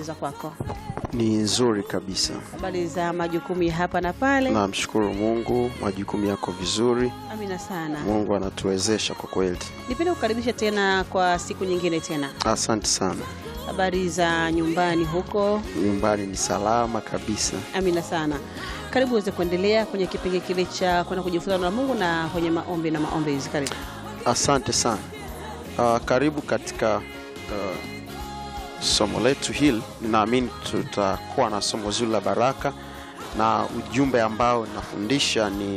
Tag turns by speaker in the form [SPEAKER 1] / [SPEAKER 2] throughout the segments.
[SPEAKER 1] habari za kwako?
[SPEAKER 2] Ni nzuri kabisa.
[SPEAKER 1] Habari za majukumu ya hapa na pale?
[SPEAKER 2] Namshukuru Mungu, majukumu yako vizuri.
[SPEAKER 1] Amina sana.
[SPEAKER 2] Mungu anatuwezesha kwa kweli.
[SPEAKER 1] Nipende kukaribisha tena kwa siku nyingine tena.
[SPEAKER 2] Asante sana.
[SPEAKER 1] Habari za nyumbani huko?
[SPEAKER 2] Nyumbani ni salama kabisa.
[SPEAKER 1] Amina sana. Karibu uweze kuendelea kwenye kipindi kile cha kwenda kujifunza na Mungu na kwenye maombi na maombezi. Karibu.
[SPEAKER 2] Asante sana. Uh, karibu katika uh, somo letu hili. Ninaamini tutakuwa na somo zuri la baraka, na ujumbe ambao nafundisha ni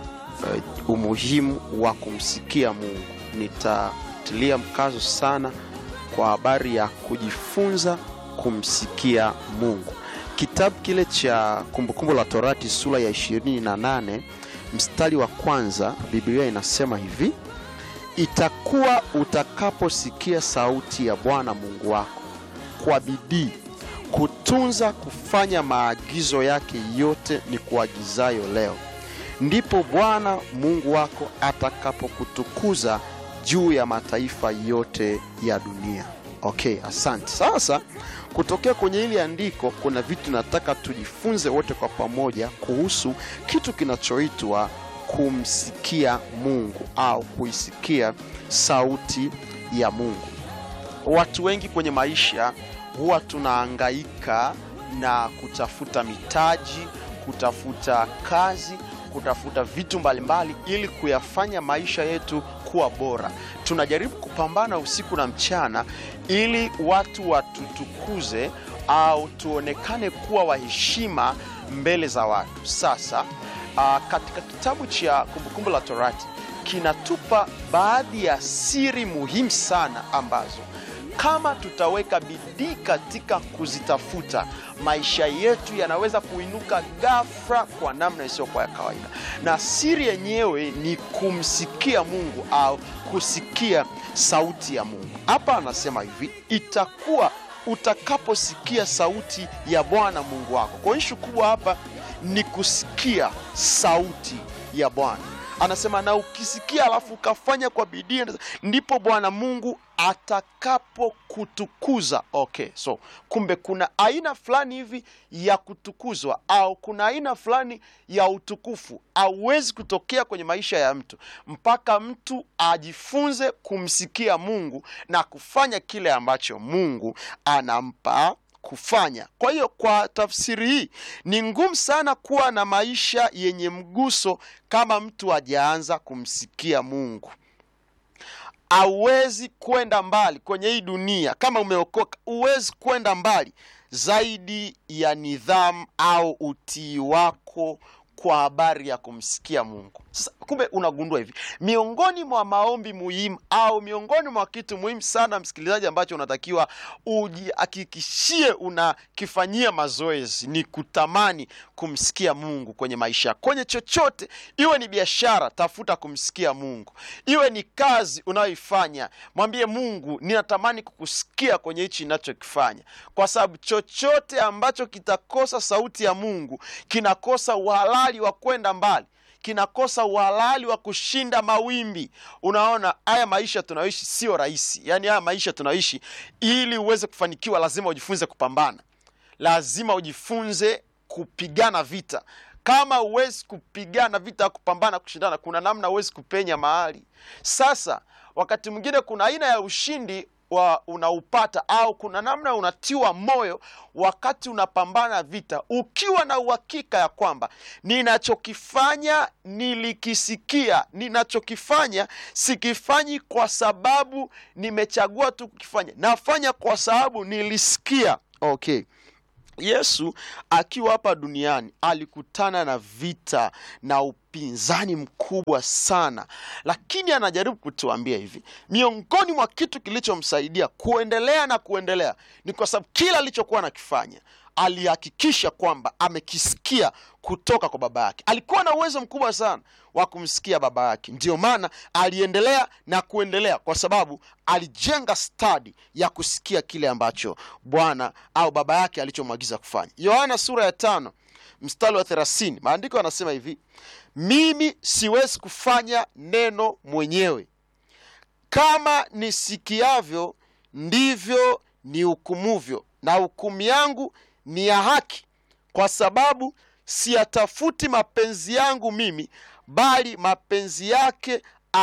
[SPEAKER 2] uh, umuhimu wa kumsikia Mungu. Nitatilia mkazo sana kwa habari ya kujifunza kumsikia Mungu. Kitabu kile cha Kumbukumbu la Torati sura ya 28 mstari wa kwanza, Biblia inasema hivi: itakuwa utakaposikia sauti ya Bwana Mungu wako kwa bidii kutunza kufanya maagizo yake yote ni kuagizayo leo, ndipo Bwana Mungu wako atakapokutukuza juu ya mataifa yote ya dunia. Okay, asante. Sasa kutokea kwenye hili andiko, kuna vitu nataka tujifunze wote kwa pamoja kuhusu kitu kinachoitwa kumsikia Mungu au kuisikia sauti ya Mungu. Watu wengi kwenye maisha huwa tunahangaika na kutafuta mitaji, kutafuta kazi, kutafuta vitu mbalimbali ili kuyafanya maisha yetu kuwa bora. Tunajaribu kupambana usiku na mchana ili watu watutukuze au tuonekane kuwa waheshima mbele za watu. Sasa uh, katika kitabu cha Kumbukumbu la Torati kinatupa baadhi ya siri muhimu sana ambazo kama tutaweka bidii katika kuzitafuta, maisha yetu yanaweza kuinuka ghafla kwa namna isiyokuwa ya kawaida. Na siri yenyewe ni kumsikia Mungu au kusikia sauti ya Mungu. Hapa anasema hivi, itakuwa utakaposikia sauti ya Bwana Mungu wako. Kwa ishu kubwa hapa ni kusikia sauti ya Bwana. Anasema na ukisikia alafu ukafanya kwa bidii, ndipo Bwana Mungu atakapokutukuza. Okay, so kumbe kuna aina fulani hivi ya kutukuzwa au kuna aina fulani ya utukufu hauwezi kutokea kwenye maisha ya mtu mpaka mtu ajifunze kumsikia Mungu na kufanya kile ambacho Mungu anampa kufanya. Kwa hiyo kwa tafsiri hii ni ngumu sana kuwa na maisha yenye mguso kama mtu hajaanza kumsikia Mungu. Hauwezi kwenda mbali kwenye hii dunia kama umeokoka, huwezi kwenda mbali zaidi ya nidhamu au utii wako kwa habari ya kumsikia Mungu. Sasa kumbe unagundua hivi, miongoni mwa maombi muhimu au miongoni mwa kitu muhimu sana, msikilizaji, ambacho unatakiwa ujihakikishie unakifanyia mazoezi ni kutamani kumsikia Mungu kwenye maisha yako, kwenye chochote, iwe ni biashara, tafuta kumsikia Mungu, iwe ni kazi unayoifanya, mwambie Mungu, ninatamani kukusikia kwenye hichi ninachokifanya, kwa sababu chochote ambacho kitakosa sauti ya Mungu kinakosa uhalali wa kwenda mbali kinakosa uhalali wa kushinda mawimbi. Unaona, haya maisha tunayoishi sio rahisi. Yaani haya maisha tunayoishi, ili uweze kufanikiwa, lazima ujifunze kupambana, lazima ujifunze kupigana vita. Kama huwezi kupigana vita ya kupambana, kushindana, kuna namna huwezi kupenya mahali. Sasa wakati mwingine kuna aina ya ushindi wa unaupata au kuna namna unatiwa moyo wakati unapambana vita, ukiwa na uhakika ya kwamba ninachokifanya nilikisikia, ninachokifanya sikifanyi kwa sababu nimechagua tu kukifanya, nafanya kwa sababu nilisikia. Okay. Yesu akiwa hapa duniani alikutana na vita na upinzani mkubwa sana, lakini anajaribu kutuambia hivi, miongoni mwa kitu kilichomsaidia kuendelea na kuendelea ni kwa sababu kila alichokuwa anakifanya alihakikisha kwamba amekisikia kutoka kwa baba yake. Alikuwa na uwezo mkubwa sana wa kumsikia baba yake, ndiyo maana aliendelea na kuendelea, kwa sababu alijenga stadi ya kusikia kile ambacho Bwana au baba yake alichomwagiza kufanya. Yohana sura ya tano mstari wa thelathini maandiko yanasema hivi, mimi siwezi kufanya neno mwenyewe, kama nisikiavyo ndivyo ni hukumuvyo, na hukumu yangu ni ya haki, kwa sababu siyatafuti mapenzi yangu mimi, bali mapenzi yake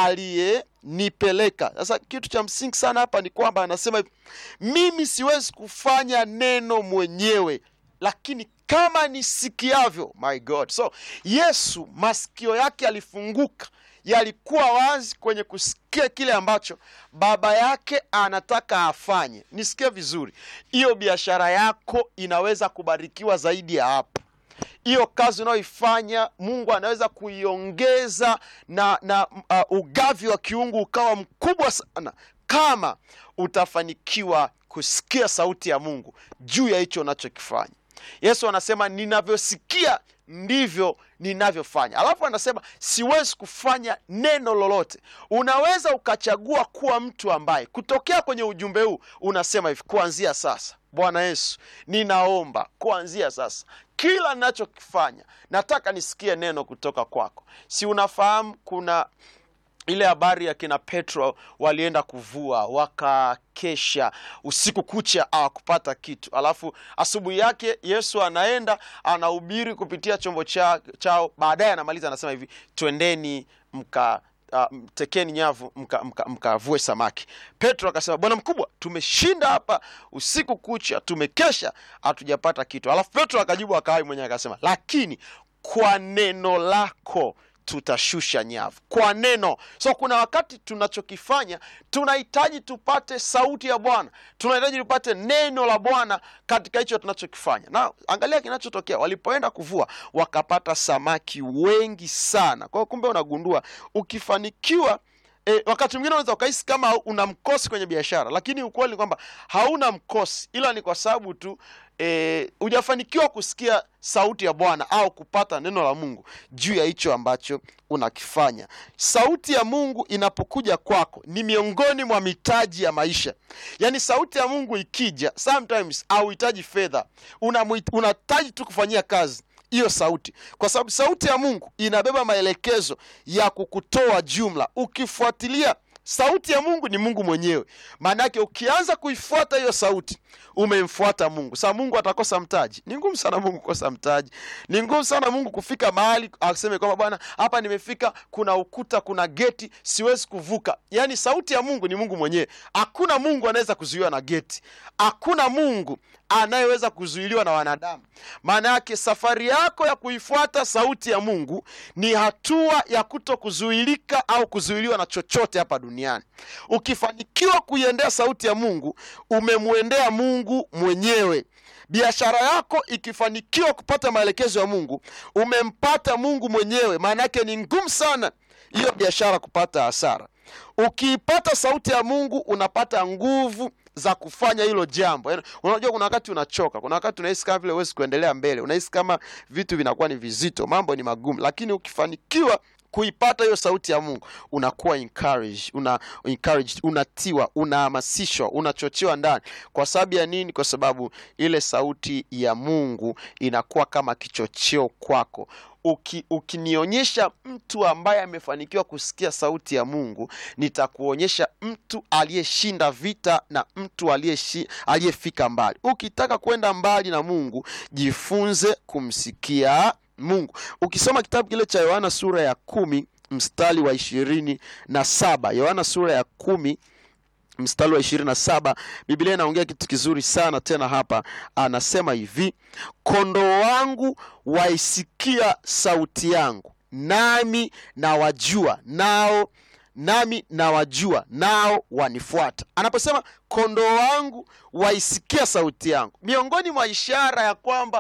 [SPEAKER 2] aliyenipeleka. Sasa kitu cha msingi sana hapa ni kwamba anasema hivi, mimi siwezi kufanya neno mwenyewe, lakini kama nisikiavyo. My God! So Yesu masikio yake yalifunguka, yalikuwa wazi kwenye kusikia kile ambacho baba yake anataka afanye. Nisikie vizuri, hiyo biashara yako inaweza kubarikiwa zaidi ya hapo hiyo kazi unayoifanya Mungu anaweza kuiongeza na, na uh, ugavi wa kiungu ukawa mkubwa sana kama utafanikiwa kusikia sauti ya Mungu juu ya hicho unachokifanya. Yesu anasema ninavyosikia ndivyo ninavyofanya. Alafu anasema siwezi kufanya neno lolote. Unaweza ukachagua kuwa mtu ambaye kutokea kwenye ujumbe huu unasema hivi, kuanzia sasa, Bwana Yesu, ninaomba kuanzia sasa kila ninachokifanya nataka nisikie neno kutoka kwako. Si unafahamu kuna ile habari ya kina Petro walienda kuvua wakakesha usiku kucha hawakupata kitu, alafu asubuhi yake Yesu anaenda anahubiri kupitia chombo cha, chao. Baadaye anamaliza anasema hivi, twendeni mka Uh, tekeni nyavu mkavue mka, mka samaki. Petro akasema bwana mkubwa, tumeshinda hapa usiku kucha, tumekesha hatujapata kitu. Alafu Petro akajibu akawai mwenyewe akasema, lakini kwa neno lako tutashusha nyavu kwa neno. So kuna wakati tunachokifanya tunahitaji tupate sauti ya Bwana, tunahitaji tupate neno la Bwana katika hicho tunachokifanya. Na angalia kinachotokea, walipoenda kuvua wakapata samaki wengi sana. Kwa hiyo kumbe unagundua ukifanikiwa E, wakati mwingine unaweza ukahisi kama una mkosi kwenye biashara, lakini ukweli ni kwamba hauna mkosi, ila ni kwa sababu tu hujafanikiwa e, kusikia sauti ya Bwana au kupata neno la Mungu juu ya hicho ambacho unakifanya. Sauti ya Mungu inapokuja kwako ni miongoni mwa mitaji ya maisha. Yaani sauti ya Mungu ikija, sometimes hauhitaji fedha, unahitaji tu kufanyia kazi hiyo sauti, kwa sababu sauti ya Mungu inabeba maelekezo ya kukutoa jumla. Ukifuatilia sauti ya Mungu ni Mungu mwenyewe, maana yake ukianza kuifuata hiyo sauti umemfuata Mungu. Sasa Mungu atakosa mtaji? Ni ngumu sana Mungu kukosa mtaji. Ni ngumu sana Mungu kufika mahali aseme kwamba Bwana, hapa nimefika, kuna ukuta, kuna geti, siwezi kuvuka. Yaani sauti ya Mungu ni Mungu mwenyewe. Hakuna Mungu anaweza kuzuiwa na geti, hakuna Mungu anayeweza kuzuiliwa na wanadamu. Maana yake safari yako ya kuifuata sauti ya Mungu ni hatua ya kuto kuzuilika au kuzuiliwa na chochote hapa duniani. Ukifanikiwa kuiendea sauti ya Mungu, umemwendea Mungu mwenyewe. Biashara yako ikifanikiwa kupata maelekezo ya Mungu, umempata Mungu mwenyewe. Maana yake ni ngumu sana hiyo biashara kupata hasara. Ukiipata sauti ya Mungu, unapata nguvu za kufanya hilo jambo. Yaani, unajua kuna wakati unachoka, kuna wakati unahisi kama vile huwezi kuendelea mbele, unahisi kama vitu vinakuwa ni vizito, mambo ni magumu, lakini ukifanikiwa kuipata hiyo sauti ya Mungu unakuwa encouraged, una encouraged, unatiwa, unahamasishwa, unachochewa ndani. Kwa sababu ya nini? Kwa sababu ile sauti ya Mungu inakuwa kama kichocheo kwako. Uki, ukinionyesha mtu ambaye amefanikiwa kusikia sauti ya Mungu, nitakuonyesha mtu aliyeshinda vita na mtu aliyefika mbali. Ukitaka kwenda mbali na Mungu, jifunze kumsikia Mungu. Ukisoma kitabu kile cha Yohana sura ya kumi mstari wa ishirini na saba Yohana sura ya kumi mstari wa ishirini na saba Biblia inaongea kitu kizuri sana tena hapa, anasema hivi, kondoo wangu waisikia sauti yangu, nami nawajua nao nami nawajua nao wanifuata. Anaposema kondoo wangu waisikia sauti yangu, miongoni mwa ishara ya kwamba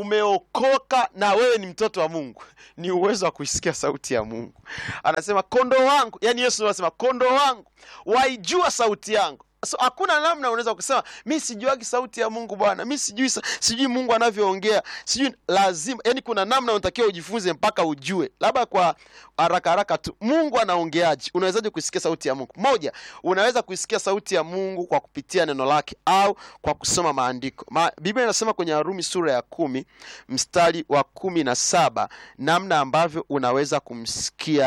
[SPEAKER 2] umeokoka na wewe ni mtoto wa Mungu ni uwezo wa kuisikia sauti ya Mungu. Anasema kondoo wangu, yani Yesu anasema kondoo wangu waijua sauti yangu. So hakuna namna unaweza kusema mi sijuagi sauti ya Mungu bwana, mi sijui, sijui Mungu anavyoongea sijui. Lazima yani, kuna namna unatakiwa ujifunze mpaka ujue. Labda kwa haraka haraka tu, Mungu anaongeaje? Unawezaje kuisikia sauti ya Mungu? Moja, unaweza kuisikia sauti ya Mungu kwa kupitia neno lake au kwa kusoma maandiko. Ma, Biblia inasema kwenye Warumi sura ya kumi mstari wa kumi na saba namna ambavyo unaweza kumsikia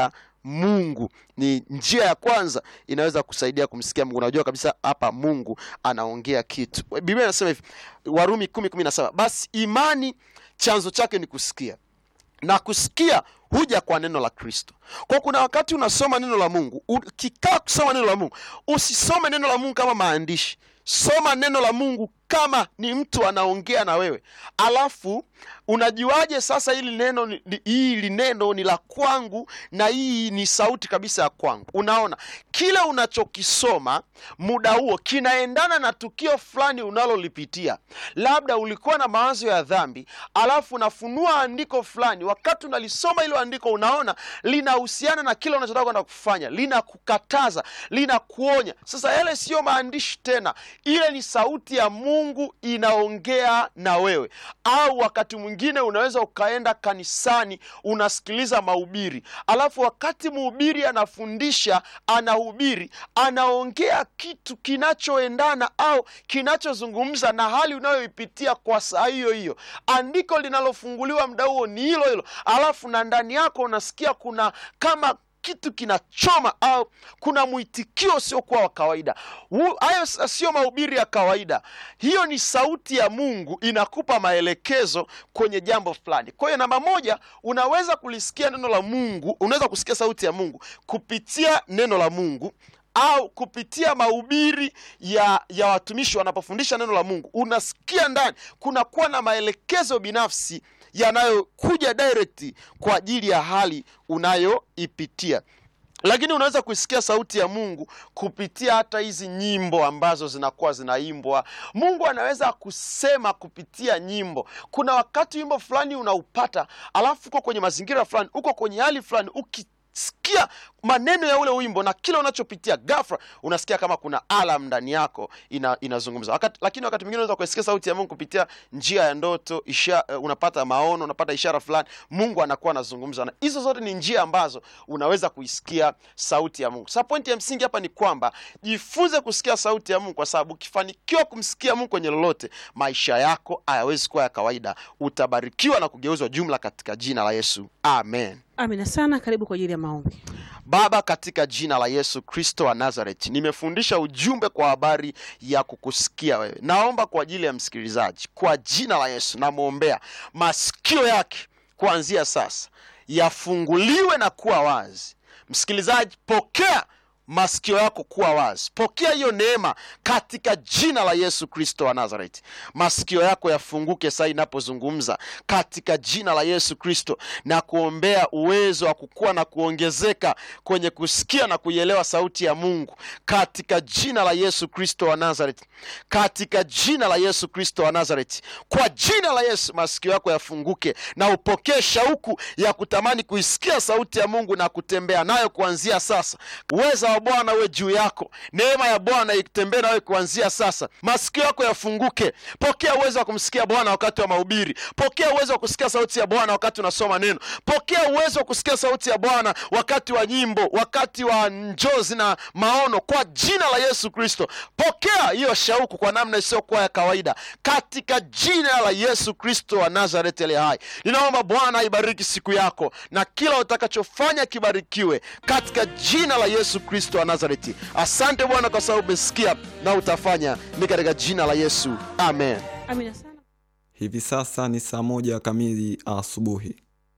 [SPEAKER 2] Mungu. Ni njia ya kwanza inaweza kusaidia kumsikia Mungu. Unajua kabisa hapa Mungu anaongea kitu. Biblia inasema hivi, Warumi kumi kumi na saba basi imani chanzo chake ni kusikia na kusikia huja kwa neno la Kristo. Kwa kuna wakati unasoma neno la Mungu, ukikaa kusoma neno la Mungu, usisome neno la Mungu kama maandishi. Soma neno la Mungu kama ni mtu anaongea na wewe. Alafu unajuaje sasa hili neno ni- ni- hili neno ni la kwangu na hii ni sauti kabisa ya kwangu? Unaona, kile unachokisoma muda huo kinaendana na tukio fulani unalolipitia. Labda ulikuwa na mawazo ya dhambi, alafu unafunua andiko fulani. Wakati unalisoma hilo andiko, unaona linahusiana na kile unachotaka kwenda kufanya, linakukataza, linakuonya. Sasa yale siyo maandishi tena, ile ni sauti ya Mungu inaongea na wewe. Au wakati mwingine unaweza ukaenda kanisani, unasikiliza mahubiri, alafu wakati mhubiri anafundisha, anahubiri, anaongea kitu kinachoendana au kinachozungumza na hali unayoipitia kwa saa hiyo hiyo. Andiko linalofunguliwa muda huo ni hilo hilo, alafu na ndani yako unasikia kuna kama kitu kinachoma au kuna mwitikio usiokuwa wa kawaida. Hu- Hayo s- sio mahubiri ya kawaida, hiyo ni sauti ya Mungu inakupa maelekezo kwenye jambo fulani. Kwa hiyo namba moja, unaweza kulisikia neno la Mungu, unaweza kusikia sauti ya Mungu kupitia neno la Mungu au kupitia mahubiri ya ya watumishi wanapofundisha neno la Mungu, unasikia ndani kunakuwa na maelekezo binafsi yanayokuja direct kwa ajili ya hali unayoipitia lakini unaweza kuisikia sauti ya Mungu kupitia hata hizi nyimbo ambazo zinakuwa zinaimbwa. Mungu anaweza kusema kupitia nyimbo. Kuna wakati wimbo fulani unaupata, alafu uko kwenye mazingira fulani, uko kwenye hali fulani, ukisikia maneno ya ule wimbo na kile unachopitia, ghafla unasikia kama kuna alam ndani yako ina, inazungumza wakati, lakini wakati mwingine unaweza kuisikia sauti ya Mungu kupitia njia ya ndoto isha, uh, unapata maono, unapata ishara fulani, Mungu anakuwa anazungumza, na hizo zote ni njia ambazo unaweza kuisikia sauti ya Mungu. Sasa pointi ya msingi hapa ni kwamba jifunze kusikia sauti ya Mungu, kwa sababu ukifanikiwa kumsikia Mungu kwenye lolote, maisha yako hayawezi kuwa ya kawaida, utabarikiwa na kugeuzwa jumla katika jina la Yesu, amen.
[SPEAKER 1] Amina sana. Karibu kwa ajili ya maombi.
[SPEAKER 2] Baba, katika jina la Yesu Kristo wa Nazareti, nimefundisha ujumbe kwa habari ya kukusikia wewe. Naomba kwa ajili ya msikilizaji, kwa jina la Yesu namwombea masikio yake kuanzia sasa yafunguliwe na kuwa wazi. Msikilizaji, pokea masikio yako kuwa wazi, pokea hiyo neema katika jina la Yesu Kristo wa Nazareti. Masikio yako yafunguke saa inapozungumza katika jina la Yesu Kristo, na kuombea uwezo wa kukua na kuongezeka kwenye kusikia na kuielewa sauti ya Mungu katika jina la Yesu Kristo wa Nazareti, katika jina la Yesu Kristo wa Nazareti. Kwa jina la Yesu, masikio yako yafunguke na upokee shauku ya kutamani kuisikia sauti ya Mungu na kutembea nayo kuanzia sasa. Uweza wa Bwana uwe juu yako, neema ya Bwana itembee nawe kuanzia sasa. Masikio yako yafunguke, pokea uwezo wa kumsikia Bwana wakati wa mahubiri, pokea uwezo wa kusikia sauti ya Bwana wakati unasoma neno, pokea uwezo wa kusikia sauti ya Bwana wakati wa nyimbo, wakati wa njozi na maono, kwa jina la Yesu Kristo. Pokea hiyo shauku kwa namna isiyokuwa ya kawaida, katika jina la Yesu Kristo wa Nazareti aliye hai. Ninaomba Bwana aibariki siku yako na kila utakachofanya kibarikiwe, katika jina la Yesu Kristo wa Nazareti. Asante Bwana kwa sababu umesikia na utafanya, ni katika jina la Yesu, amen.
[SPEAKER 1] Amina sana.
[SPEAKER 3] Hivi sasa ni saa moja kamili asubuhi.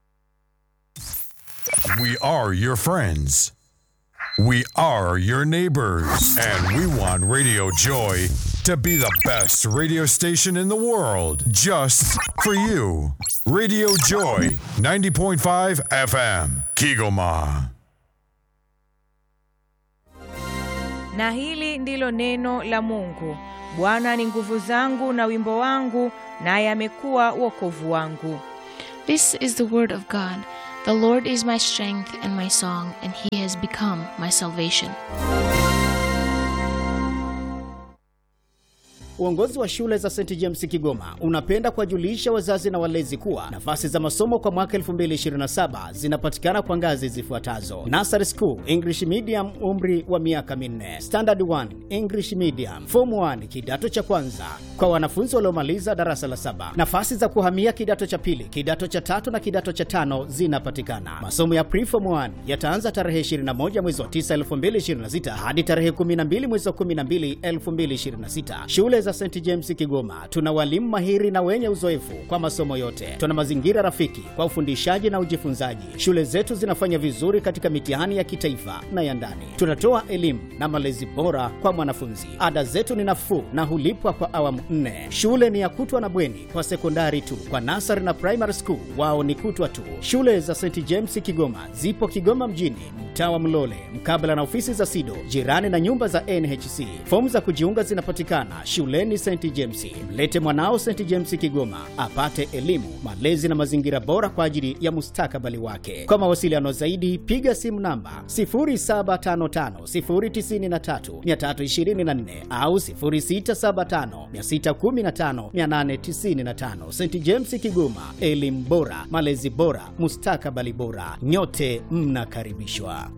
[SPEAKER 4] We are your friends. We are your neighbors. And we want Radio Joy to be the best radio station in the world just for you. Radio Joy 90.5 FM, Kigoma.
[SPEAKER 5] Na hili ndilo neno la Mungu. Bwana ni nguvu zangu na wimbo wangu, naye amekuwa wokovu wangu.
[SPEAKER 6] This is the word of God. The Lord is my strength and my song, and he has become my salvation.
[SPEAKER 7] Uongozi wa shule za St James Kigoma unapenda kuwajulisha wazazi na walezi kuwa nafasi za masomo kwa mwaka 2027 zinapatikana kwa ngazi zifuatazo: Nursery School English Medium, umri wa miaka minne; Standard 1 English Medium; Form 1 kidato cha kwanza kwa wanafunzi waliomaliza darasa la saba. Nafasi za kuhamia kidato cha pili, kidato cha tatu na kidato cha tano zinapatikana. Masomo ya Preform 1 yataanza tarehe 21 mwezi wa 9 2026 hadi tarehe 12 mwezi wa 12 2026. Shule za St James Kigoma tuna walimu mahiri na wenye uzoefu kwa masomo yote. Tuna mazingira rafiki kwa ufundishaji na ujifunzaji. Shule zetu zinafanya vizuri katika mitihani ya kitaifa na ya ndani. Tunatoa elimu na malezi bora kwa mwanafunzi. Ada zetu ni nafuu na hulipwa kwa awamu nne. Shule ni ya kutwa na bweni kwa sekondari tu. Kwa nasari na primary school wao ni kutwa tu. Shule za St James Kigoma zipo Kigoma mjini, mtaa wa Mlole, mkabala na ofisi za SIDO, jirani na nyumba za NHC. Fomu za kujiunga zinapatikana shuleni St James. Mlete mwanao St James Kigoma apate elimu, malezi na mazingira bora kwa ajili ya mustakabali wake. Kwa mawasiliano zaidi, piga simu namba 0755093324 au 0675615895. St James Kigoma, elimu bora, malezi bora, mustakabali bora. Nyote mnakaribishwa.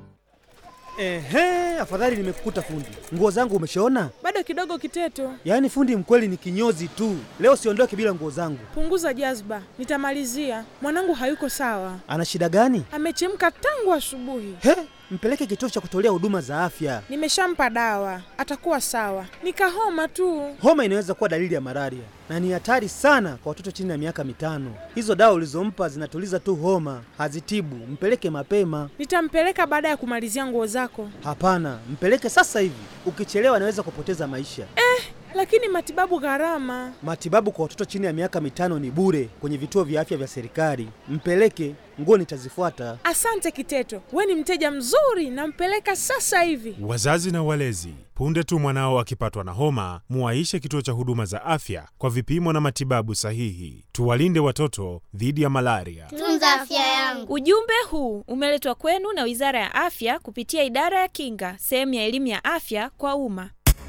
[SPEAKER 8] Ehe, afadhali nimekukuta fundi. Nguo zangu umeshaona?
[SPEAKER 9] Bado kidogo Kiteto,
[SPEAKER 8] Yaani fundi mkweli ni kinyozi tu. Leo siondoke bila nguo zangu.
[SPEAKER 9] punguza jazba, nitamalizia. Mwanangu hayuko sawa,
[SPEAKER 8] Ana shida gani?
[SPEAKER 9] amechemka tangu asubuhi.
[SPEAKER 8] He, mpeleke kituo cha kutolea huduma za afya.
[SPEAKER 9] Nimeshampa dawa, atakuwa sawa. Nikahoma tu.
[SPEAKER 8] Homa inaweza kuwa dalili ya malaria na ni hatari sana kwa watoto chini ya miaka mitano. Hizo dawa ulizompa zinatuliza tu homa, hazitibu. Mpeleke mapema.
[SPEAKER 9] Nitampeleka baada ya kumalizia nguo zako.
[SPEAKER 8] Hapana, mpeleke sasa hivi. Ukichelewa anaweza kupoteza maisha.
[SPEAKER 9] Lakini matibabu gharama.
[SPEAKER 8] Matibabu kwa watoto chini ya miaka mitano ni bure kwenye vituo vya afya vya serikali. Mpeleke, nguo nitazifuata.
[SPEAKER 9] Asante Kiteto, we ni mteja mzuri, nampeleka sasa hivi.
[SPEAKER 10] Wazazi na walezi, punde tu mwanao akipatwa na homa, muwaishe kituo cha huduma za afya kwa vipimo na matibabu sahihi. Tuwalinde watoto dhidi ya malaria.
[SPEAKER 11] Tunza afya yangu.
[SPEAKER 12] Ujumbe huu umeletwa kwenu na Wizara ya Afya kupitia Idara ya Kinga, sehemu ya elimu ya afya kwa umma.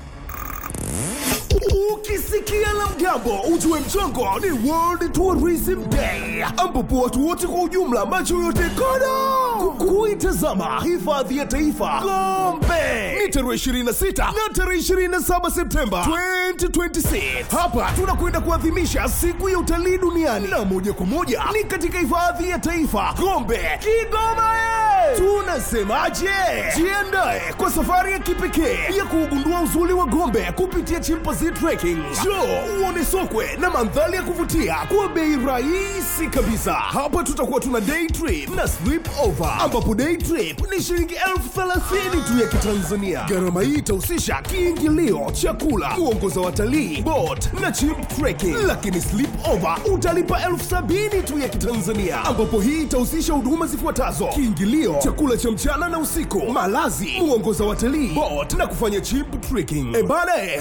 [SPEAKER 13] Ukisikia la mgambo ujue mchongo ni World Tourism Day, ambapo watu wote kwa ujumla macho yote kodo kuitazama hifadhi ya taifa Gombe. Ni tarehe 26 na tarehe 27 Septemba 2026. Hapa tunakwenda kuadhimisha siku ya utalii duniani, na moja kwa moja ni katika hifadhi ya taifa Gombe, Kigoma. ye! Tunasemaje? Jiandae kwa safari ya kipekee ya kuugundua uzuri wa Gombe kupitia Chimpanzee Trekking. Njoo uone sokwe na mandhari ya kuvutia kwa bei rahisi kabisa. Hapa tutakuwa tuna day trip na sleep over, ambapo day trip ni shilingi elfu thelathini tu ya Kitanzania. Gharama hii itahusisha kiingilio, chakula, kuongoza watalii, boat na chimp trekking, lakini sleep over utalipa elfu sabini tu ya Kitanzania, ambapo hii itahusisha huduma zifuatazo: kiingilio, chakula cha mchana na usiku, malazi, muongoza watalii, boat na kufanya chimp trekking. E bana,